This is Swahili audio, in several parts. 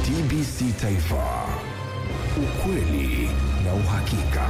TBC Taifa, ukweli na uhakika.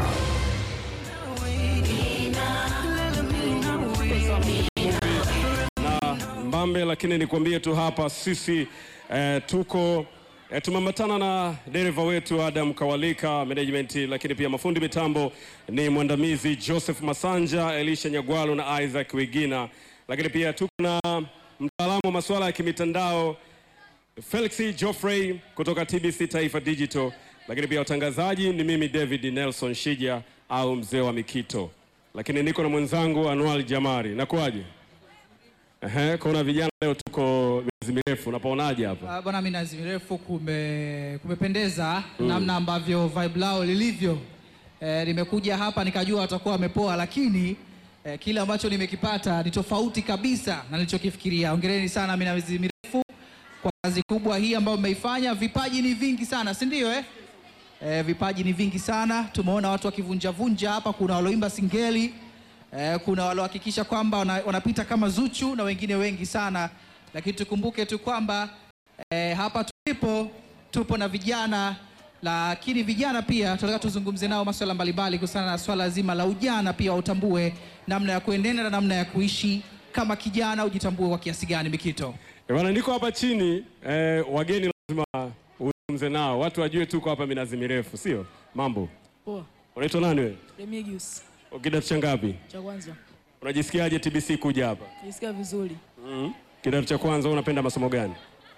na Mbambe, lakini nikwambie tu hapa sisi eh, tuko eh, tumeambatana na dereva wetu Adam Kawalika management, lakini pia mafundi mitambo ni mwandamizi Joseph Masanja, Elisha Nyagwalo na Isaac Wigina, lakini pia tuko na mtaalamu wa masuala ya kimitandao Felix Geoffrey kutoka TBC Taifa Digital, lakini pia watangazaji ni mimi David Nelson Shija au mzee wa Mikito, lakini niko na mwenzangu Anwar Jamari. Nakuaje? Ehe, kuna vijana leo tuko miezi mirefu, unapaonaje hapa? Ah, Bwana minazi mirefu kume, kumependeza namna ambavyo vibe lao lilivyo. Eh, nimekuja hapa nikajua watakuwa wamepoa, lakini eh, kile ambacho nimekipata ni tofauti kabisa na nilichokifikiria. Hongereni sana minazi mirefu kwa kazi kubwa hii ambayo mmeifanya. Vipaji ni vingi sana, si ndio eh? Eh, vipaji ni vingi sana. Tumeona watu wakivunjavunja hapa, kuna walioimba singeli eh, kuna waliohakikisha kwamba wana, wanapita kama Zuchu na wengine wengi sana, lakini tukumbuke tu kwamba eh, hapa tulipo tupo na vijana, lakini vijana pia tunataka tuzungumze nao masuala mbalimbali kuhusiana na swala zima la ujana, pia utambue namna ya kuenenda na namna ya kuishi kama kijana, ujitambue kwa kiasi gani. Mikito, Eh, Bwana, niko hapa chini eh, wageni lazima uzungumze nao, watu wajue tuko hapa minazi mirefu, sio mambo. Poa, Unaitwa nani wewe? Remigius Kidato cha ngapi? cha kwanza. Unajisikiaje TBC kuja hapa? Nisikia vizuri. mm Kidato cha kwanza, wewe unapenda masomo gani?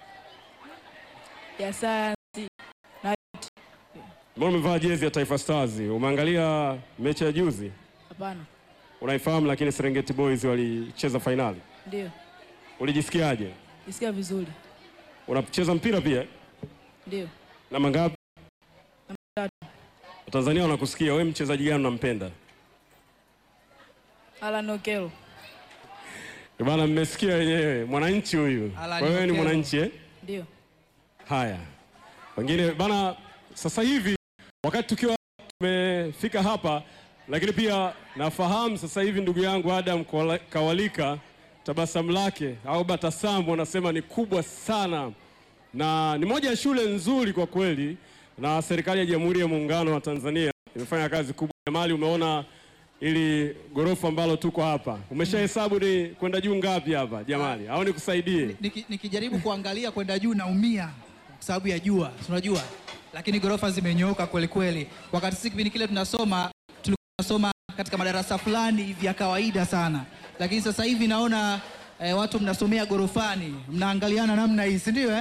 Ya sayansi na Mbona umevaa jezi ya Taifa Stars? Umeangalia mechi ya juzi? hapana. Unaifahamu, lakini Serengeti Boys walicheza fainali. Ndio. Ulijisikiaje? Nisikia vizuri. Unacheza mpira pia? Ndio. Namba ngapi? Namba tatu. Watanzania wanakusikia. Wewe mchezaji gani unampenda? Alan Okello. Eh, Bana, mmesikia wenyewe, mwananchi huyu. Alan Wewe ni Okello. mwananchi eh? Ndio. Haya, wengine bana, sasa hivi wakati tukiwa tumefika hapa, lakini pia nafahamu sasa hivi ndugu yangu Adam Kwala- Kawalika, tabasamu lake au batasamu wanasema ni kubwa sana, na ni moja ya shule nzuri kwa kweli, na serikali ya Jamhuri ya Muungano wa Tanzania imefanya kazi kubwa. Jamali, umeona ili gorofa ambalo tuko hapa, umeshahesabu ni kwenda juu ngapi hapa Jamali, au nikusaidie? Niki- nikijaribu kuangalia kwenda juu naumia kwa sababu ya jua, si unajua, lakini ghorofa zimenyooka kweli kweli. Wakati sisi kipindi kile tunasoma tulikuwa tunasoma katika madarasa fulani hivi ya kawaida sana, lakini sasa hivi naona eh, watu mnasomea ghorofani, mnaangaliana namna hii, si ndio eh?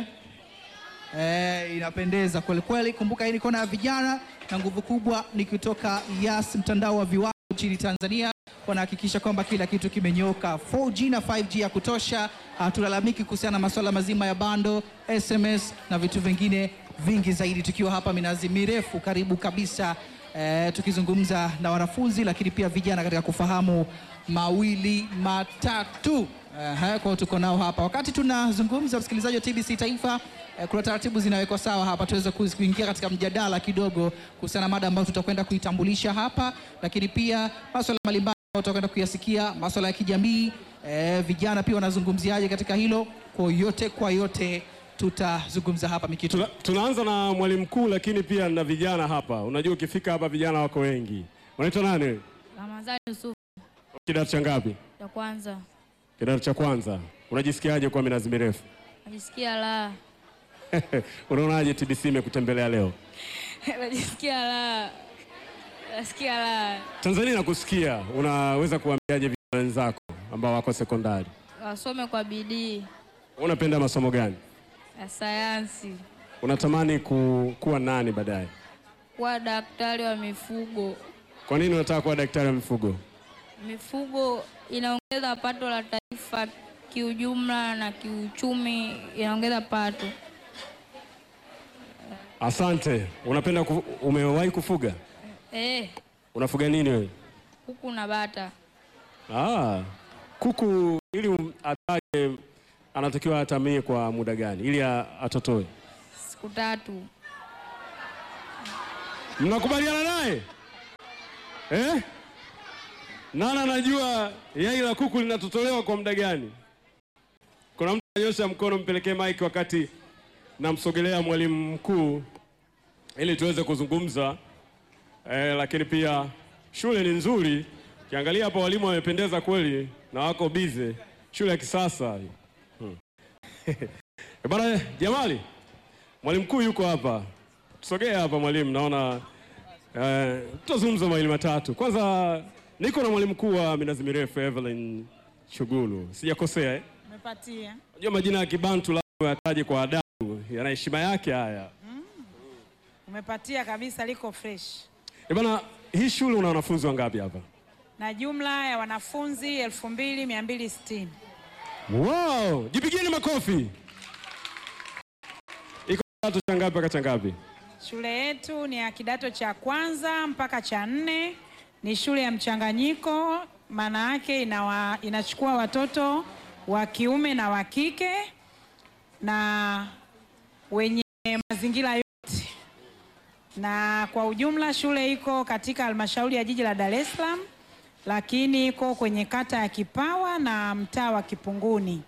Eh, inapendeza kweli kweli. Kumbuka hii ni kona ya vijana na nguvu kubwa ni kutoka Yas, mtandao wa viwango nchini Tanzania. Wanahakikisha kwamba kila kitu kimenyoka 4G na 5G ya kutosha. Hatulalamiki kuhusiana na masuala mazima ya bando, SMS na vitu vingine vingi zaidi, tukiwa hapa minazi mirefu karibu kabisa eh, tukizungumza na wanafunzi lakini pia vijana katika kufahamu mawili matatu. Ehe, kwa hiyo tuko nao hapa wakati tunazungumza, msikilizaji wa TBC Taifa. Eh, kuna taratibu zinawekwa sawa hapa tuweze kuzi- kuingia katika mjadala kidogo kuhusiana na mada ambayo tutakwenda kuitambulisha hapa, lakini pia masuala mbalimbali ambayo tutakwenda kuyasikia, masuala ya kijamii. Eh, vijana pia wanazungumziaje katika hilo? Kwa yote kwa yote tutazungumza hapa Mikitu. Tuna, tunaanza na mwalimu mkuu lakini pia na vijana hapa. Unajua ukifika hapa vijana wako wengi. Unaitwa nani? wewe? Ramadhani Yusuf Kidato cha ngapi? ya kwanza, Kidato cha kwanza. Unajisikiaje kwa minazi mirefu? najisikia raha, Unaonaje TBC imekutembelea leo? najisikia raha, nasikia raha. Tanzania inakusikia. Unaweza kuambiaje vijana wenzako ambao wako sekondari? Wasome kwa bidii Unapenda masomo gani? ya sayansi, Unatamani ku, kuwa nani baadaye? kuwa daktari wa mifugo. Kwa nini unataka kuwa daktari wa mifugo? Mifugo inaongeza pato la taifa kiujumla na kiuchumi, inaongeza pato. Asante. Unapenda ku, umewahi kufuga? Eh, Unafuga nini wewe? kuku na bata Ah, kuku ili um- atage anatakiwa atamie kwa muda gani ili a- atotoe? siku tatu. Mnakubaliana naye eh? Nani anajua yai la kuku linatotolewa kwa muda gani? Kuna mtu anyosha mkono, mpelekee mike wakati namsogelea mwalimu mkuu ili tuweze kuzungumza eh, lakini pia shule ni nzuri. Ukiangalia hapa walimu wamependeza kweli na wako bize, shule ya kisasa hmm. Eh, Bwana Jamali, mwalimu mkuu yuko hapa, tusogee hapa mwalimu, naona eh, tutazungumza mawili matatu. Kwanza niko na mwalimu mkuu wa minazi mirefu Evelyn Chugulu, sijakosea eh? Umepatia. Unajua majina ya Kibantu lazima yataje kwa adabu, yana heshima yake haya. Umepatia kabisa, liko fresh. Eh, bana, hii shule una wanafunzi wangapi hapa? Na jumla ya wanafunzi 2260. Wow, jipigieni makofi. Iko kidato cha ngapi mpaka cha ngapi? Shule yetu ni ya kidato cha kwanza mpaka cha nne. Ni shule ya mchanganyiko, maana yake inawa, inachukua watoto wa kiume na wa kike na wenye mazingira yote, na kwa ujumla shule iko katika halmashauri ya jiji la Dar es Salaam, lakini iko kwenye kata ya Kipawa na mtaa wa Kipunguni.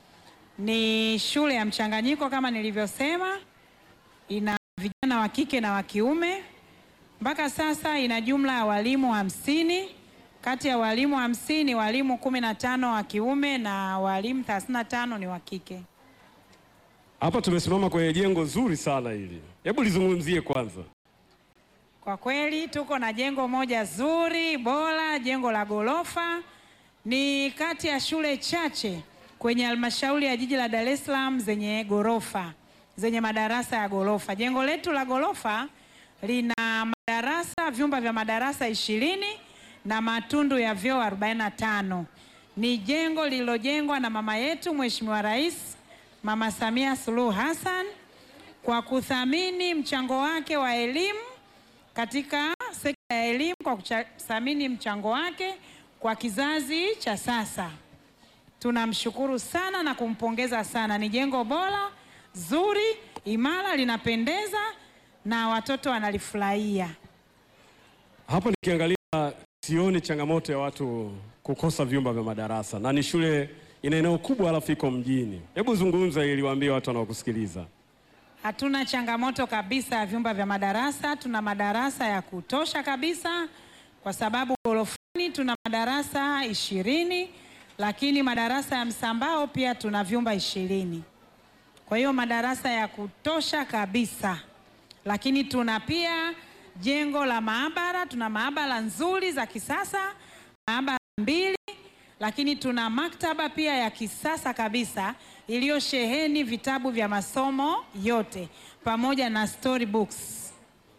Ni shule ya mchanganyiko kama nilivyosema, ina vijana wa kike na wa kiume. Mpaka sasa ina jumla ya walimu hamsini. Kati ya walimu hamsini, walimu kumi na tano wa kiume na walimu 35 ni wa kike. Hapa tumesimama kwenye jengo zuri sana hili, hebu lizungumzie kwanza. Kwa kweli tuko na jengo moja zuri bora, jengo la ghorofa. Ni kati ya shule chache kwenye halmashauri ya jiji la Dar es Salaam zenye ghorofa, zenye madarasa ya ghorofa. Jengo letu la ghorofa lina madarasa, vyumba vya madarasa ishirini na matundu ya vyoo 45. Ni jengo lililojengwa na mama yetu Mheshimiwa Rais Mama Samia Suluhu Hassan kwa kuthamini mchango wake wa elimu katika sekta ya elimu kwa kuthamini mchango wake kwa kizazi cha sasa. Tunamshukuru sana na kumpongeza sana. Ni jengo bora, zuri, imara, linapendeza na watoto wanalifurahia. Hapa nikiangalia sioni changamoto ya watu kukosa vyumba vya madarasa, na ni shule ina eneo kubwa, halafu iko mjini. Hebu zungumza ili waambie watu wanaokusikiliza. Hatuna changamoto kabisa ya vyumba vya madarasa. Tuna madarasa ya kutosha kabisa, kwa sababu ghorofani tuna madarasa ishirini, lakini madarasa ya msambao pia tuna vyumba ishirini. Kwa hiyo madarasa ya kutosha kabisa, lakini tuna pia jengo la maabara. Tuna maabara nzuri za kisasa, maabara mbili lakini tuna maktaba pia ya kisasa kabisa iliyosheheni vitabu vya masomo yote pamoja na storybooks.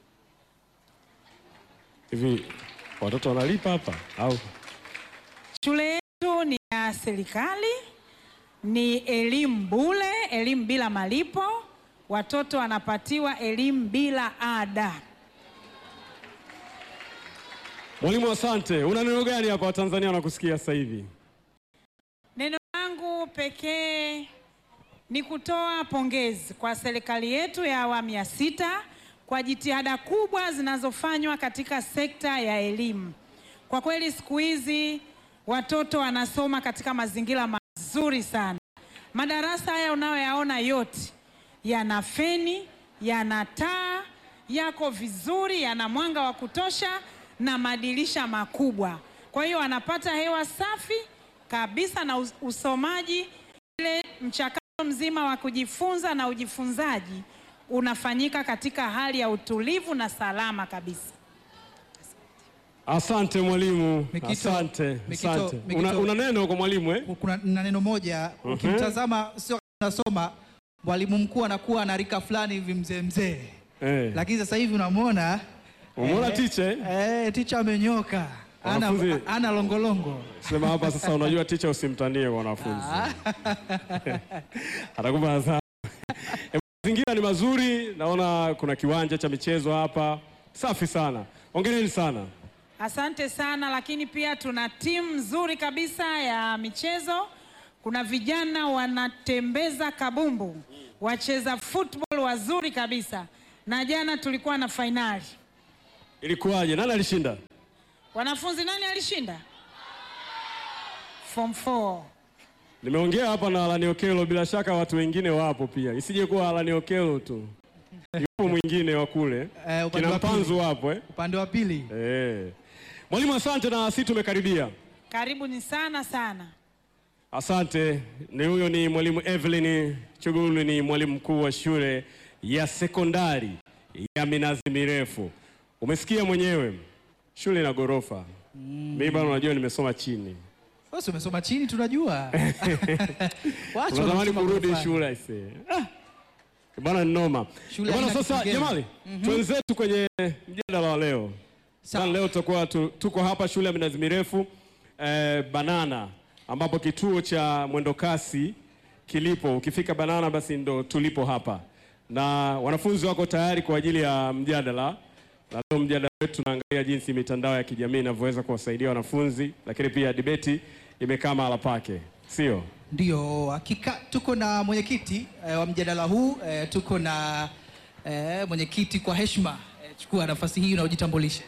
Hivi watoto wanalipa hapa au? Shule yetu ni ya serikali, ni elimu bure, elimu bila malipo. Watoto wanapatiwa elimu bila ada. Mwalimu, asante. Una neno gani hapa Watanzania wanakusikia sasa hivi? Neno langu pekee ni kutoa pongezi kwa serikali yetu ya awamu ya sita kwa jitihada kubwa zinazofanywa katika sekta ya elimu. Kwa kweli siku hizi watoto wanasoma katika mazingira mazuri sana. Madarasa haya unayoyaona yote yana feni, yana taa, yako vizuri, yana mwanga wa kutosha na madirisha makubwa. Kwa hiyo wanapata hewa safi kabisa na us- usomaji, ile mchakato mzima wa kujifunza na ujifunzaji unafanyika katika hali ya utulivu na salama kabisa. Asante mwalimu, Mikito, asante, Mikito, asante. Mikito. Una, una neno kwa mwalimu eh? Kuna na neno moja ukimtazama, sio unasoma mwalimu mkuu anakuwa na rika fulani hivi mzee mzee, Eh. lakini sasa hivi unamwona Umeona eh, teacher, eh? eh, ticha amenyoka, ana, Wanafunzi- ana longolongo. Sema hapa sasa, unajua ticha usimtanie kwa wanafunzi atakupa adhabu. Eh, Mazingira ni mazuri, naona kuna kiwanja cha michezo hapa, safi sana. Hongereni sana. Asante sana, lakini pia tuna timu nzuri kabisa ya michezo. Kuna vijana wanatembeza kabumbu, wacheza football wazuri kabisa, na jana tulikuwa na fainali. Ilikuwaje? Nani alishinda? Wanafunzi, nani alishinda? Form 4. Nimeongea hapa na Alani Okelo, bila shaka watu wengine wapo pia, isije kuwa Alani Okelo tu, yupo mwingine wa kule Eh, upande kina wa pili. Mpanzu wapo eh? Upande wa pili Eh. Mwalimu, asante na sisi tumekaribia. Karibuni sana sana. Asante. Ni huyo ni mwalimu Evelyn Chugulu, ni mwalimu mkuu wa shule ya sekondari ya Minazi Mirefu. Umesikia mwenyewe, shule ina ghorofa. Mimi bado unajua nimesoma chini, wewe si umesoma chini, tunajua Wacha tunatamani wanasoma kurudi ghorofani. shule aisee. Ah. Bwana ni noma. Shule Bwana haina sasa kipengele. jamani, twenzetu kwenye mjadala wa leo. Sawa. Sasa leo tutakuwa tu, tuko hapa shule ya Minazi Mirefu eh, Banana ambapo kituo cha mwendokasi kilipo. Ukifika Banana basi ndo tulipo hapa, na wanafunzi wako tayari kwa ajili ya mjadala, na leo mjadala wetu tunaangalia jinsi mitandao ya kijamii inavyoweza kuwasaidia wanafunzi, lakini pia dibeti imekaa mahala pake, sio? Ndio, hakika tuko na mwenyekiti eh, wa mjadala huu eh, tuko na eh, mwenyekiti kwa heshima eh, chukua nafasi hii na ujitambulishe.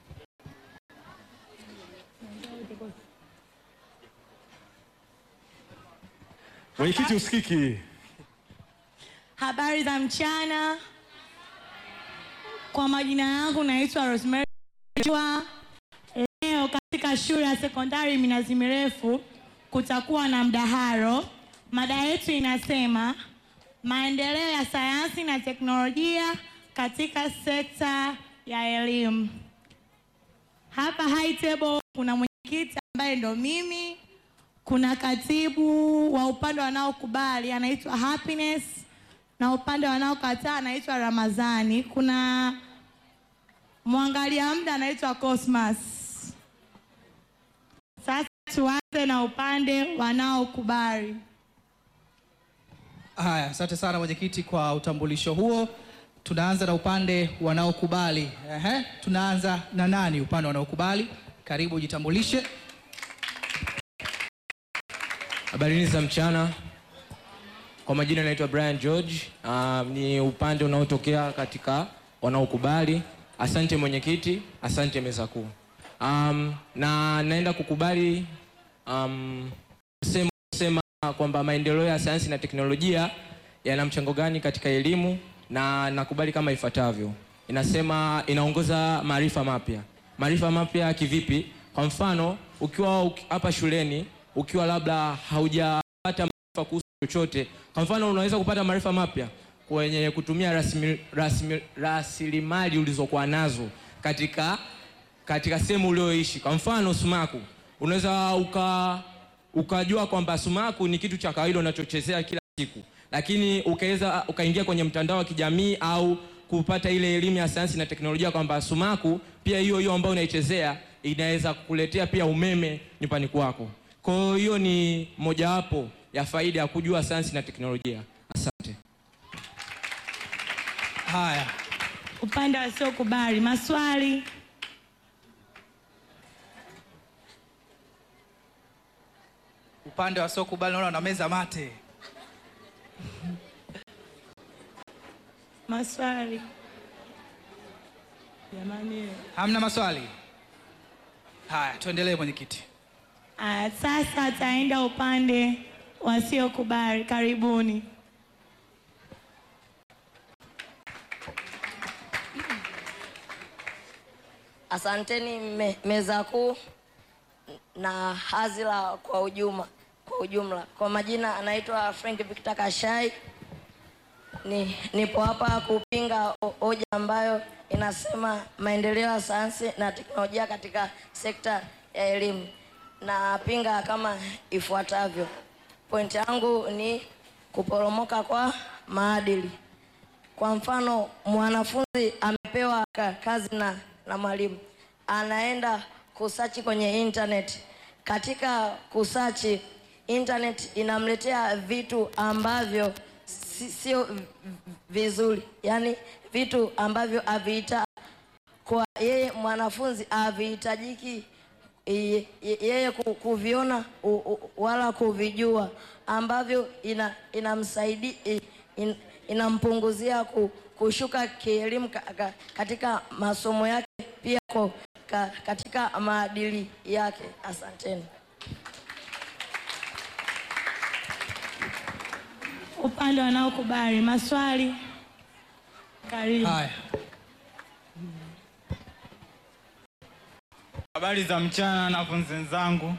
Mwenyekiti usikiki. Habari za mchana. Kwa majina yangu naitwa Rosemary Chua. Leo katika shule ya sekondari Minazi Mirefu kutakuwa na mdaharo. Mada yetu inasema maendeleo ya sayansi na teknolojia katika sekta ya elimu. Hapa high table kuna mwenyekiti ambaye ndo mimi, kuna katibu wa upande wanaokubali anaitwa Happiness na upande wanaokataa anaitwa Ramazani. Kuna mwangalia muda anaitwa Cosmas. Sasa tuanze na upande wanaokubali. Haya, asante sana mwenyekiti kwa utambulisho huo. Tunaanza na upande wanaokubali. Ehe, tunaanza na nani upande wanaokubali? Karibu ujitambulishe. Habarini za mchana. Kwa majina naitwa Brian George. Uh, ni upande unaotokea katika wanaokubali. Asante mwenyekiti, asante meza kuu. Um, na naenda kukubali um, sema, sema kwamba maendeleo ya sayansi na teknolojia yana mchango gani katika elimu, na nakubali kama ifuatavyo. Inasema inaongoza maarifa mapya. Maarifa mapya kivipi? Kwa mfano ukiwa uki- hapa shuleni ukiwa labda haujapata maarifa kuhusu chochote, kwa mfano unaweza kupata maarifa mapya kwenye kutumia rasmi- rasmi- rasilimali ulizokuwa nazo katika katika sehemu ulioishi. Kwa mfano sumaku, unaweza uka ukajua kwamba sumaku ni kitu cha kawaida unachochezea kila siku, lakini ukaweza ukaingia kwenye mtandao wa kijamii au kupata ile elimu ya sayansi na teknolojia kwamba sumaku pia hiyo hiyo ambayo unaichezea inaweza kukuletea pia umeme nyumbani kwako. Kwa hiyo ni mojawapo ya faida ya kujua sayansi na teknolojia. Asante. Haya, Upande wasiokubali, maswali. upande wasiokubali naona na meza mate. Maswali. Jamani. Hamna maswali? Haya, tuendelee mwenyekiti. Ah, sasa ataenda upande wasiokubali. Karibuni. Asanteni me, meza kuu na hazila kwa ujumla, kwa ujumla. Kwa majina anaitwa Frank Victor Kashai. Ni, nipo hapa kupinga ho- hoja ambayo inasema maendeleo ya sayansi na teknolojia katika sekta ya elimu. Napinga kama ifuatavyo. Pointi yangu ni kuporomoka kwa maadili. Kwa mfano, mwanafunzi amepewa ka- kazi na, na mwalimu, anaenda kusachi kwenye internet. Katika kusachi internet inamletea vitu ambavyo si- sio vi- vizuri, yaani vitu ambavyo havita kwa yeye mwanafunzi havihitajiki ye- ye- yeye ku- kuviona u- u- wala kuvijua ambavyo ina inamsaidi i- in, inampunguzia ku, kushuka kielimu ka, ka, katika masomo yake pia ko, ka, katika maadili yake. Asanteni. upande wanaokubali maswali. Karibu. Haya, Habari za mchana wanafunzi wenzangu.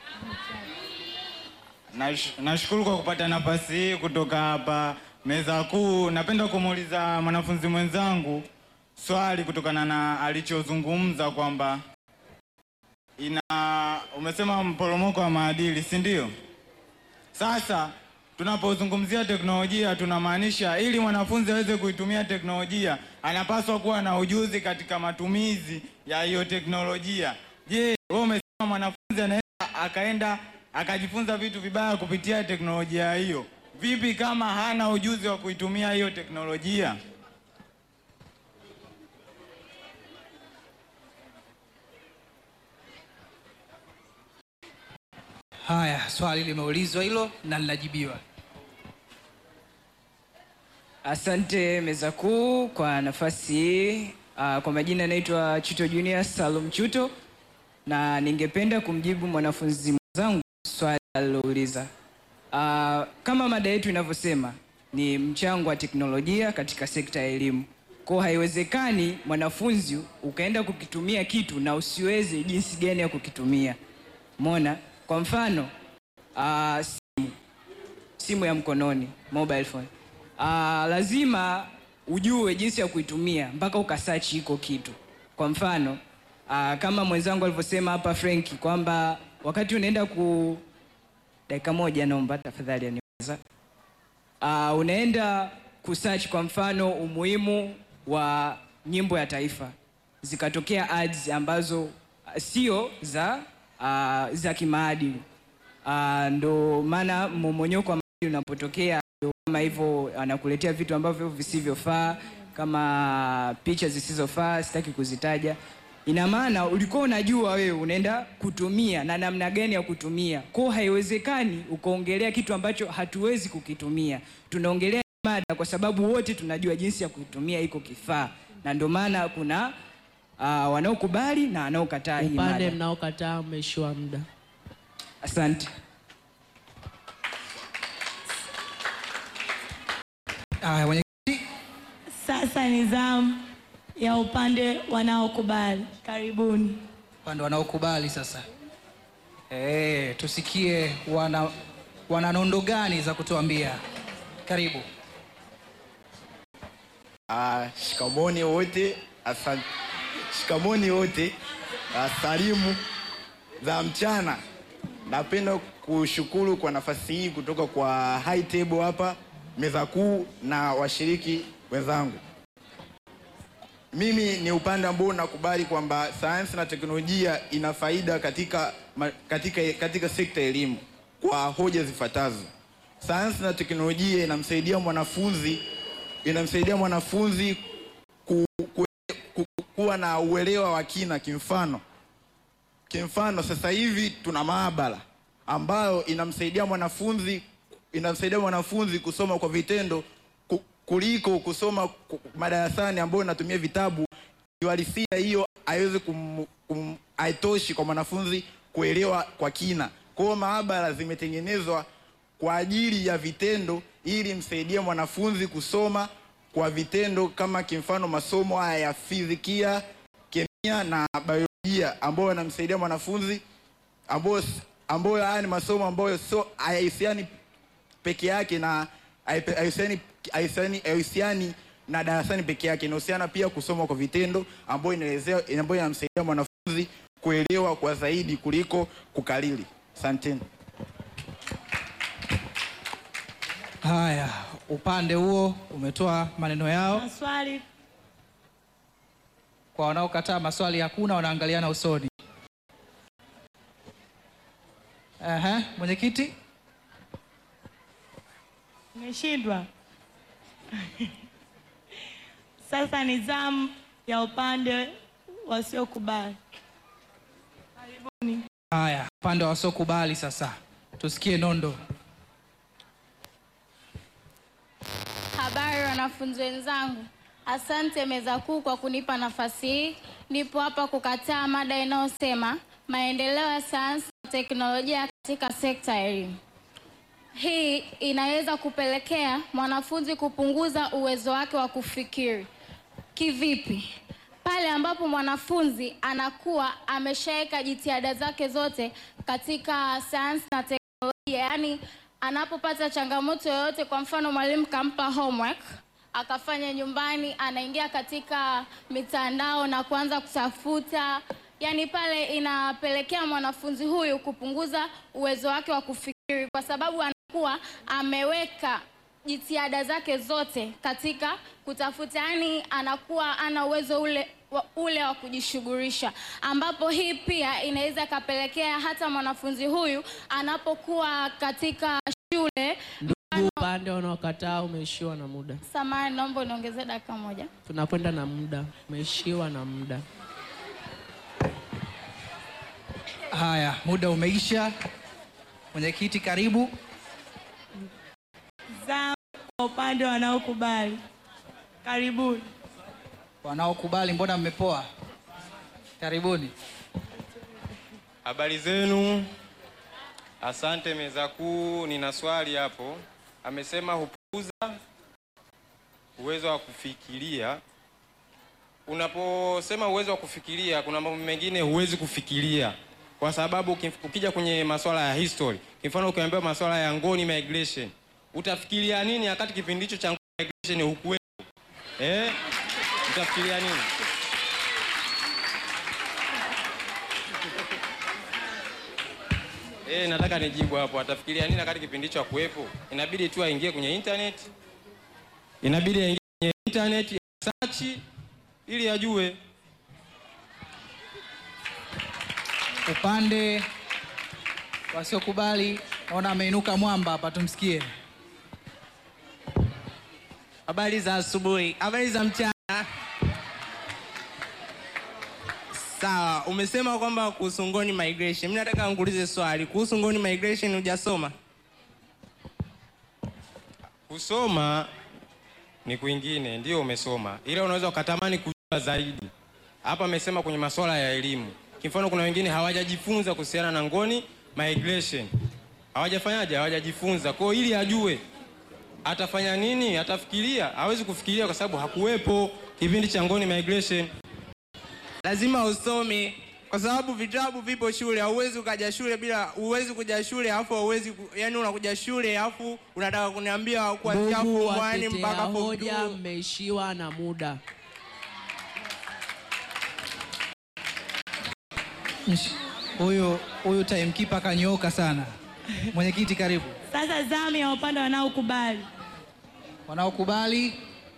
Nash- Nashukuru kwa kupata nafasi hii kutoka hapa meza kuu. Napenda kumuuliza mwanafunzi mwenzangu swali kutokana na alichozungumza kwamba ina umesema mporomoko wa maadili, si ndio? Sasa tunapozungumzia teknolojia tunamaanisha ili mwanafunzi aweze kuitumia teknolojia anapaswa kuwa na ujuzi katika matumizi ya hiyo teknolojia. Je, wewe umesema mwanafunzi anaweza akaenda akajifunza vitu vibaya kupitia teknolojia hiyo. Vipi kama hana ujuzi wa kuitumia hiyo teknolojia? haya, swali limeulizwa hilo na linajibiwa. Asante meza kuu kwa nafasi hii. Ah, Kwa majina naitwa Chuto Junior Salum Chuto, na ningependa kumjibu mwanafunzi mwenzangu swali alilouliza. Ah, Kama mada yetu inavyosema ni mchango wa teknolojia katika sekta ya elimu. Kwa haiwezekani mwanafunzi ukaenda kukitumia kitu na usiweze jinsi gani ya kukitumia. Mona, kwa mfano ah, simu simu ya mkononi mobile phone. Ah, lazima ujue jinsi ya kuitumia mpaka ukasearch iko kitu. Kwa mfano ah, kama mwenzangu alivyosema hapa Frank kwamba wakati unaenda ku dakika moja, naomba tafadhali aniweza. Ah, unaenda kusearch kwa mfano umuhimu wa nyimbo ya taifa, zikatokea ads ambazo ah, sio za ah, za kimaadili. Ah, ndo maana mmomonyoko wa maadili unapotokea, ndo kama hivyo anakuletea vitu ambavyo visivyofaa, kama picha zisizofaa, sitaki kuzitaja. Ina maana ulikuwa unajua wewe unaenda kutumia na namna gani ya kutumia, kwa haiwezekani ukaongelea kitu ambacho hatuwezi kukitumia. Tunaongelea mada kwa sababu wote tunajua jinsi ya kutumia iko kifaa, na ndio maana kuna ah, wanaokubali na wanaokataa hii Upande mada. mnaokataa mmeishiwa muda. Asante. Haya, mwenye Sasa ni zamu ya upande wanaokubali. Karibuni. upande wanaokubali sasa. Eh, tusikie wana wana nondo gani za kutuambia. Karibu. Ah, shikamoni wote, asante. Shikamoni wote, asalimu za mchana. Napenda kushukuru kwa nafasi hii kutoka kwa high table hapa, meza kuu na washiriki wenzangu. Mimi ni upande ambao nakubali kwamba sayansi na teknolojia ina faida katika, ma- katika, katika sekta ya elimu kwa hoja zifuatazo. Sayansi na teknolojia inamsaidia mwanafunzi inamsaidia mwanafunzi ku, ku, ku, kuwa na uelewa wa kina. Kimfano, kimfano sasa hivi tuna maabara ambayo inamsaidia mwanafunzi inamsaidia mwanafunzi kusoma kwa vitendo ku- kuliko kusoma ku- madarasani ambayo inatumia vitabu. Kiuhalisia hiyo haiwezi kum, kum, haitoshi kwa mwanafunzi kuelewa kwa kina. Kwa hiyo maabara zimetengenezwa kwa ajili ya vitendo ili msaidie mwanafunzi kusoma kwa vitendo, kama kimfano masomo haya ya fizikia, kemia na biolojia ambayo yanamsaidia mwanafunzi ambayo ambayo haya ni masomo ambayo so hayahusiani peke yake na haipe- haihusiani haihusiani haihusiani na darasani peke yake, inahusiana pia kusoma kwa vitendo, ambayo inaelezea ambayo inamsaidia mwanafunzi kuelewa kwa zaidi kuliko kukariri. Asanteni. Haya, upande huo umetoa maneno yao. Maswali. Kwa wanaokataa maswali hakuna, wanaangaliana usoni. Aha, mwenyekiti. Umeshindwa. Sasa ni zamu ya upande wasiokubali. Karibuni. Haya, upande wa wasiokubali sasa, tusikie nondo. Habari wanafunzi wenzangu, asante meza kuu kwa kunipa nafasi hii. Nipo hapa kukataa mada inayosema maendeleo ya sayansi na teknolojia katika sekta ya elimu. hii inaweza kupelekea mwanafunzi kupunguza uwezo wake wa kufikiri. Kivipi? Pale ambapo mwanafunzi anakuwa ameshaweka jitihada zake zote katika sayansi na teknolojia, yaani anapopata changamoto yoyote, kwa mfano mwalimu kampa homework akafanya nyumbani, anaingia katika mitandao na kuanza kutafuta, yaani pale inapelekea mwanafunzi huyu kupunguza uwezo wake wa kufikiri, kwa sababu anakuwa ameweka jitihada zake zote katika kutafuta, yani anakuwa ana uwezo ule wa, ule wa kujishughulisha, ambapo hii pia inaweza ikapelekea hata mwanafunzi huyu anapokuwa katika shule. Ndugu upande unaokataa umeishiwa na muda. Samahani, naomba uniongezee dakika moja. Tunakwenda na muda, umeishiwa na muda. Haya, muda umeisha. Mwenyekiti, karibu. Zamu kwa upande wanaokubali. Karibuni. Wanaokubali, mbona mmepoa? Karibuni. Habari zenu, asante meza kuu. Nina swali hapo. Amesema hupunguza uwezo wa kufikiria. Unaposema uwezo wa kufikiria, kuna mambo mengine huwezi kufikiria kwa sababu ukif- ukija kwenye masuala ya history, kwa mfano ukiambiwa masuala ya Ngoni migration, utafikiria nini wakati kipindi hicho cha Ngoni migration hukuwepo? Eh, utafikiria nini? Eh, nataka nijibu hapo. Atafikiria nini wakati kipindi hicho hakuwepo? Inabidi tu aingie kwenye internet, inabidi aingie kwenye internet ya search ili ajue. Upande wasiokubali, naona ameinuka mwamba hapa, tumsikie. Habari za asubuhi, habari za mchana. Sawa, umesema kwamba kuhusu Ngoni migration. Mimi nataka nikuulize swali kuhusu Ngoni migration, hujasoma? Kusoma ni kwingine, ndio umesoma, ila unaweza ukatamani kujua zaidi. Hapa amesema kwenye masuala ya elimu. Kimfano, kuna wengine hawajajifunza kuhusiana na Ngoni migration, hawajafanyaje, hawajajifunza. Kwa hiyo ili ajue atafanya nini, atafikiria, hawezi kufikiria kwa sababu hakuwepo kipindi cha Ngoni migration. Lazima usome kwa sababu vitabu vipo shule. Hauwezi ukaja shule bila, huwezi kuja shule alafu hauwezi ku, yani unakuja shule alafu unataka kuniambia kuanzia Ndugu form one watetea mpaka form hoja, two. mmeishiwa na muda. Msh- Huyu huyu timekeeper kanyooka sana. Mwenyekiti, karibu. Sasa zamu ya upande wanaokubali. Wanaokubali.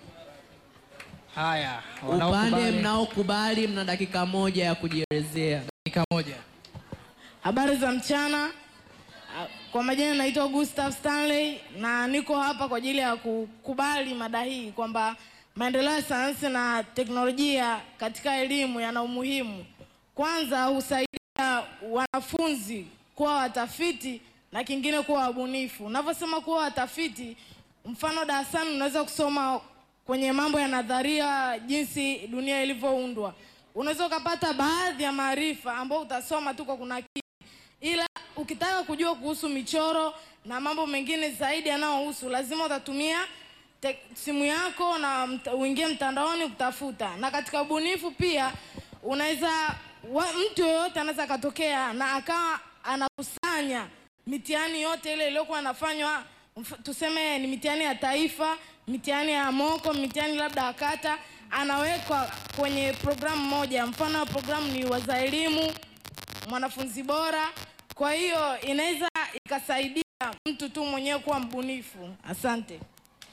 Haya, Upande wanaokubali. mnaokubali mna dakika moja ya kujielezea. Dakika moja. Habari za mchana. Ah, Kwa majina naitwa Gustav Stanley na niko hapa kwa ajili ya kukubali mada hii kwamba maendeleo ya sayansi na teknolojia katika elimu yana umuhimu. Kwanza husaidia wanafunzi kuwa watafiti na kingine kuwa wabunifu. Unavyosema kuwa watafiti, mfano darasani unaweza kusoma kwenye mambo ya nadharia, jinsi dunia ilivyoundwa. Unaweza ukapata baadhi ya maarifa ambayo utasoma tu kwa kunakili, ila ukitaka kujua kuhusu michoro na mambo mengine zaidi yanayohusu, lazima utatumia te- simu yako na mta, uingie mtandaoni kutafuta. Na katika ubunifu pia unaweza wa- mtu yoyote anaweza akatokea na akawa anakusanya mitihani yote ile iliyokuwa anafanywa, mf- tuseme ni mitihani ya taifa, mitihani ya moko, mitihani labda ya kata, anawekwa kwenye programu moja. Mfano wa programu ni waza elimu, mwanafunzi bora. Kwa hiyo inaweza ikasaidia mtu tu mwenyewe kuwa mbunifu. Asante.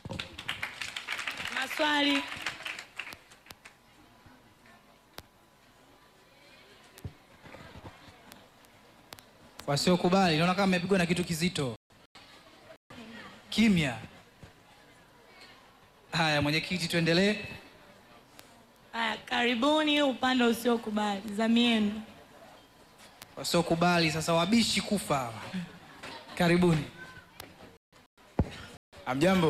Maswali. Wasiokubali, naona kama amepigwa na kitu kizito. Kimya. Haya, mwenyekiti, tuendelee. Haya, karibuni upande usiokubali. Zamu yenu. Wasiokubali sasa, wabishi kufa hawa. Karibuni. Amjambo.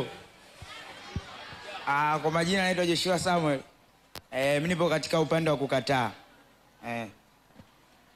Ah, kwa majina naitwa Joshua Samuel. Eh, mimi nipo katika upande wa kukataa. Eh.